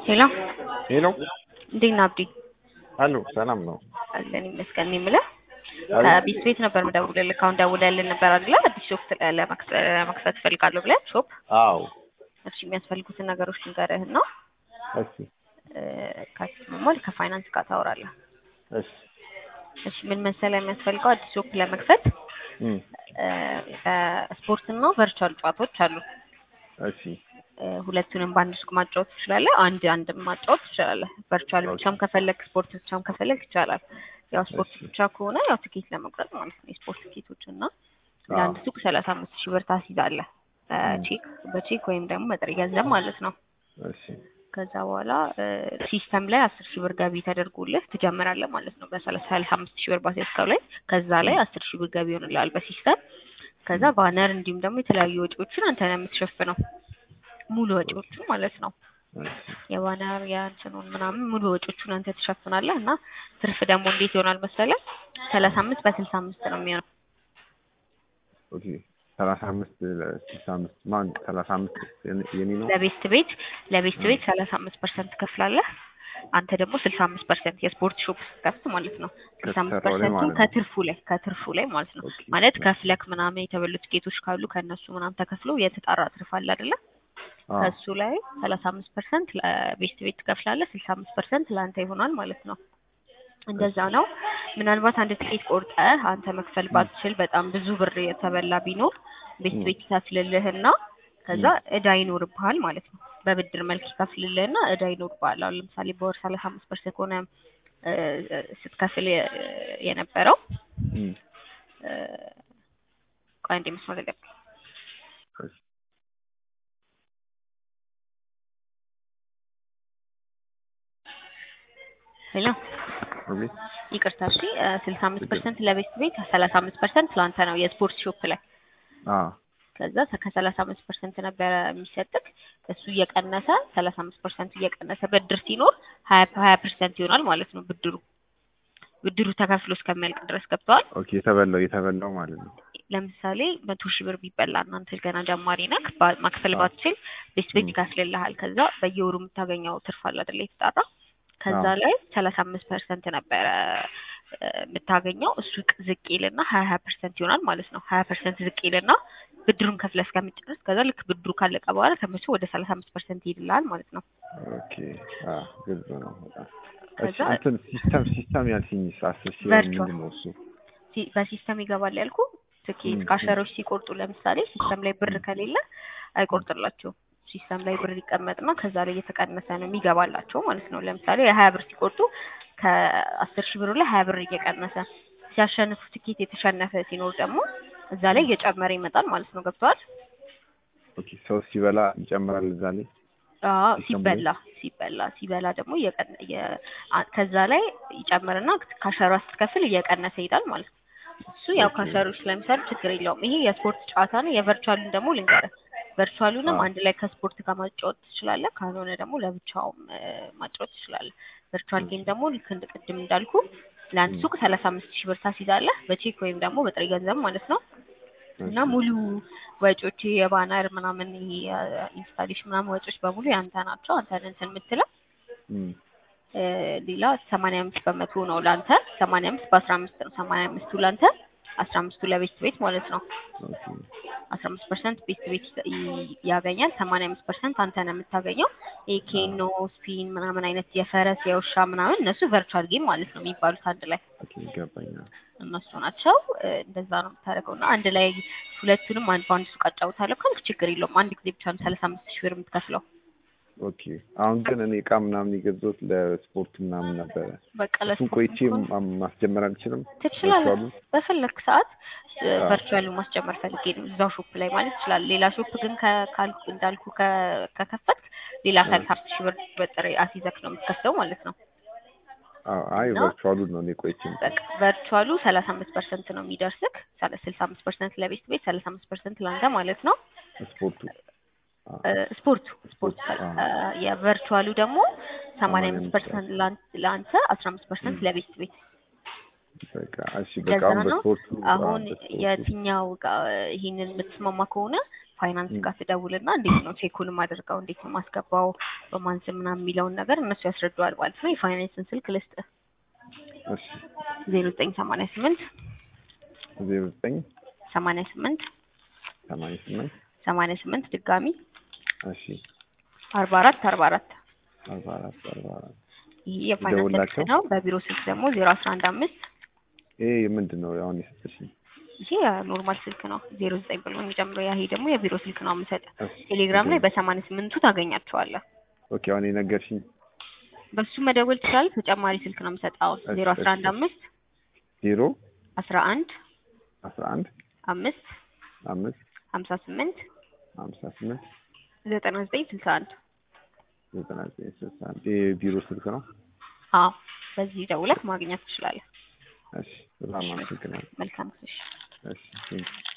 ሄሎ ሄሎ እንዴት ነህ አብዲ? አሎ ሰላም ነው። አለን ይመስገን። እኔ የምልህ ከቢስ ቤት ነበር የምደውልልህ። አሁን ደውለህልን ነበር አይደለ? አዲስ ሾፕ ለመክፈት እፈልጋለሁ ብለህ ሾፕ። አዎ እሺ የሚያስፈልጉትን ነገሮች ልንገርህና እሺ ከሞል ከፋይናንስ ጋር ታወራለህ። እሺ እሺ ምን መሰለህ የሚያስፈልገው አዲስ ሾፕ ለመክፈት እም ስፖርት እና ቨርቹዋል ጨዋታዎች አሉ። እሺ እ ሁለቱንም በአንድ ሱቅ ማጫወት ትችላለህ። አንድ አንድ ማጫወት ትችላለህ። ቨርቹዋል ብቻም ከፈለግ ስፖርት ብቻም ከፈለግ ይቻላል። ያው ስፖርት እሺ። ብቻ ከሆነ ያው ትኬት ለመቁረጥ ማለት ነው። የስፖርት ትኬቶች እና ለአንድ ሱቅ ሰላሳ አምስት ሺህ ብር ታስይዛለህ። በቼክ በቼክ ወይም ደግሞ በጥሬ ገንዘብ ማለት ነው። እሺ ከዛ በኋላ እ ሲስተም ላይ አስር ሺህ ብር ገቢ ተደርጎልህ ትጀምራለህ ማለት ነው። በሰላሳ አምስት ሺህ ብር ባስያዝከው ላይ ከዛ ላይ አስር ሺህ ብር ገቢ ይሆንልሃል በሲስተም። ከዛ ባነር እንዲሁም ደግሞ የተለያዩ ወጪዎችን አንተ ነው የምትሸፍነው ሙሉ ወጪዎቹን ማለት ነው። እሺ የባነር የእንትኑን ምናምን ሙሉ ወጪዎቹን አንተ ትሸፍናለህ እና ትርፍ ደግሞ እንዴት ይሆናል መሰለህ? ሰላሳ አምስት በስልሳ አምስት ነው የሚሆነው። ኦኬ ሰላሳ አምስት ስልሳ አምስት ማን ሰላሳ አምስት የኔ- የኔ ነው። ለቤስት ቤት ለቤስት ቤት ሰላሳ አምስት ፐርሰንት ትከፍላለህ። አንተ ደግሞ ስልሳ አምስት ፐርሰንት የስፖርት ሾፕ ስትከፍት ማለት ነው። ስልሳ አምስት ከተሰራው ላይ ፐርሰንቱን ማለት ነው። ከትርፉ ላይ ከትርፉ ላይ ማለት ነው። ኦኬ ማለት ከፍለክ ምናምን የተበሉ ትኬቶች ካሉ ከእነሱ ምናምን ተከፍሎ የተጣራ ትርፍ አለ አይደለ? አዎ ከሱ ላይ ሰላሳ አምስት ፐርሰንት ለቤስት ቤት ትከፍላለህ። ስልሳ አምስት ፐርሰንት ለአንተ ይሆናል ማለት ነው። እንደዛ ነው። ምናልባት አንድ ትኬት ቆርጠህ አንተ መክፈል ባትችል በጣም ብዙ ብር የተበላ ቢኖር ቤስት ም። ቤት ይከፍልልህና ከዛ እዳ ይኖርብሃል ማለት ነው። በብድር መልክ ይከፍልልህና እዳ ይኖርብሃል። አሁን ለምሳሌ በወር ሰላሳ አምስት ፐርሰንት ከሆነ እ፣ ስትከፍል የ- የነበረው እም እ፣ ቆይ አንዴ መስመር ላይ ጠብቅ። እሺ ሄሎ አቤት ይቅርታ እሺ ስልሳ አምስት ፐርሰንት ለቤስት ቤት ሰላሳ አምስት ፐርሰንት ለአንተ ነው የስፖርት ሾፕ ላይ አዎ ከዛ ከሰላሳ አምስት ፐርሰንት ነበረ የሚሰጥክ እሱ እየቀነሰ ሰላሳ አምስት ፐርሰንት እየቀነሰ ብድር ሲኖር ሀያ ሀያ ፐርሰንት ይሆናል ማለት ነው ብድሩ ብድሩ ተከፍሎ እስከሚያልቅ ድረስ ገብተዋል። ኦኬ የተበላው የተበላው ማለት ነው። ለምሳሌ መቶ ሺህ ብር ቢበላ እናንተ ገና ጀማሪ ነክ ባ- መክፈል አዎ። ባትችል ቤት ቤት ም። ይከፍልልሃል። ከዛ በየወሩ የምታገኘው ትርፍ አለ አይደለ የተጣራ ከዛ አዎ። ላይ ሰላሳ አምስት ፐርሰንት ነበረ እ፣ የምታገኘው እሱ ቅ- ዝቅ ይልና ሀያ ሀያ ፐርሰንት ይሆናል ማለት ነው። ሀያ ፐርሰንት ዝቅ ይልና ብድሩን ከፍለ እስከምጨርስ ከዛ ልክ ብድሩ ካለቀ በኋላ ከመቼ ወደ ሰላሳ አምስት ፐርሰንት ይሄድልሃል ማለት ነው። ኦኬ አዎ ግልጽ ነው በጣም። እሺ ከዛ እንትን ሲስተም ሲስተም ያልሽኝ አስር ሺህ ብር ቨርቹዋል ምንድን ነው እሱ? ሲ- በሲስተም ይገባል ያልኩ ትኬት ም፣ ካሸሮች ሲቆርጡ ለምሳሌ ሲስተም ላይ ብር ም፣ ከሌለ አይቆርጥላቸውም። ሲስተም ላይ ብር ይቀመጥና ከዛ ላይ እየተቀነሰ ነው የሚገባላቸው ማለት ነው። ለምሳሌ የሀያ ብር ሲቆርጡ ከአስር ሺህ ብሩ ላይ ሀያ ብር እየቀነሰ ሲያሸንፉ ትኬት የተሸነፈ ሲኖር ደግሞ እዛ ላይ እየጨመረ ይመጣል ማለት ነው። ገብተዋል? ኦኬ ሰው ሲበላ ይጨምራል እዛ ላይ አዎ ሲስተሙ ላይ ሲበላ ሲበላ ሲበላ ደግሞ እየቀነ የ- አ- ከዛ ላይ ይጨምርና ካሸሯ ስትከፍል እየቀነሰ ይሄዳል ማለት ነው። እሱ ያው ኦኬ ካሸሮች ስለሚሰሩ ችግር የለውም። ይሄ የስፖርት ጨዋታ ነው። የቨርቹዋሉን ደግሞ ልንገርህ። ቨርቹዋሉንም አዎ አንድ ላይ ከስፖርት ጋር ማጫወት ትችላለህ። ካልሆነ ደግሞ ለብቻውም እ፣ ማጫወት ትችላለህ። ቨርቹዋል ጌም ደግሞ ልክ እንደ ቅድም እንዳልኩ ለአንድ ም፣ ሱቅ ሰላሳ አምስት ሺህ ብር ታስይዛለህ በቼክ ወይም ደግሞ በጥሬ ገንዘብ ማለት ነው። እና እሺ ሙሉ ወጪዎች የባነር ምናምን ይሄ ኢንስታሌሽን ምናምን ወጪዎች በሙሉ ያንተ ናቸው። አንተ ነህ እንትን የምትለው እም እ፣ ሌላ ሰማንያ አምስት በመቶ ነው ለአንተ። ሰማንያ አምስት በአስራ አምስት ነው። ሰማንያ አምስቱ ለአንተ አስራ አምስቱ ለቤት ቤት ማለት ነው። ኦኬ አስራ አምስት ፐርሰንት ቤት ቤት ይ- ያገኛል። ሰማንያ አምስት ፐርሰንት አንተ ነው የምታገኘው። ይሄ አዎ ኬኖ፣ ስፒን ምናምን አይነት የፈረስ የውሻ ምናምን እነሱ ቨርቹዋል ጌም ማለት ነው የሚባሉት አንድ ላይ ኦኬ ይገባኛል። እነሱ ናቸው። እ፣ እንደዛ ነው የምታደርገው እና አንድ ላይ ሁለቱንም አንድ በአንድ ሱቅ አጫውታለሁ ካልክ ችግር የለውም። አንድ ጊዜ ብቻ ነው ሰላሳ አምስት ሺህ ብር የምትከፍለው። ኦኬ አሁን ግን እኔ እቃ ምናምን የገዛሁት ለስፖርት ምናምን ነበረ። በቃ እሱን ለስፖርት ቆይቼ ከሆነ ማ- ማስጀመር አልችልም? ትችላለህ። ቨርቹዋሉን? በፈለክ ሰዓት አዎ ቨርቹዋሉን ማስጨመር ፈልጌ ነው እዛው ሾፕ ላይ ማለት ይችላል። ሌላ ሾፕ ግን ከ- ካልኩ እንዳልኩ ከ- ከከፈትክ ሌላ እ ሰላሳ አምስት ሺህ ብር በጥሬ አስይዘክ ነው የምትከፍለው ማለት ነው። አዎ አይ እና ቨርቹዋሉን ነው እኔ ቆይቼ በቃ የምከፍለው። ቨርቹዋሉ ሰላሳ አምስት ፐርሰንት ነው የሚደርስክ። ስልሳ አምስት ፐርሰንት ለቤት ቤት ሰላሳ አምስት ፐርሰንት ለአንተ ማለት ነው። ስፖርቱ አዎ እ፣ ስፖርቱ ስፖርት ስፖርት አዎ እ፣ የቨርቹዋሉ ደግሞ ሰማንያ ሰማንያ አምስት አምስት ፐርሰንት ለአንተ አስራ አምስት ፐርሰንት እም ለቤት ቤት በቃ እሺ በቃ ለዛ አሁን ነው በስፖርቱ አሁን በስፖርቱ የትኛው ጋር ይሄንን የምትስማማ ከሆነ ፋይናንስ ጋር ትደውልና እንዴት ነው ቼኩንም አድርገው እንዴት ነው ማስገባው በማን ስም ምናምን የሚለውን ነገር እነሱ ያስረዱዋል ማለት ነው። የፋይናንስን ስልክ ልስጥህ እሺ ዜሮ ዘጠኝ ሰማንያ ስምንት ዜሮ ዘጠኝ ሰማንያ ስምንት ሰማንያ ስምንት ሰማንያ ስምንት ድጋሚ እሺ አርባ አራት አርባ አራት አርባ አራት አርባ አራት ይህ የፋይናንስ ስልክ ይደውላቸው። ነው። በቢሮ ስልክ ደግሞ ዜሮ አስራ አንድ አምስት ይሄ ምንድን ነው አሁን የሰጠሽኝ? ይሄ ኖርማል ስልክ ነው። ዜሮ ዘጠኝ ብሎ የሚጀምረው ያ ይሄ ደግሞ የቢሮ ስልክ ነው የምሰጥህ። እሺ ቴሌግራም ላይ በሰማንያ ስምንቱ ታገኛቸዋለህ። ኦኬ አሁን የነገርሽኝ በሱ መደወል ትችላለህ። ተጨማሪ ስልክ ነው የምሰጠው እሺ፣ ዜሮ አስራ አንድ እሺ። አምስት ዜሮ አስራ አንድ አስራ አንድ አምስት አምስት ሀምሳ ስምንት ሀምሳ ስምንት ዘጠና ዘጠኝ ስልሳ አንድ ዘጠና ዘጠኝ ስልሳ አንድ ይሄ ቢሮ ስልክ ነው። አዎ በዚህ ደውለህ ማግኘት ትችላለህ። እሺ በጣም አመሰግናለሁ። መልካም ጊዜ። እሺ ቴንኪው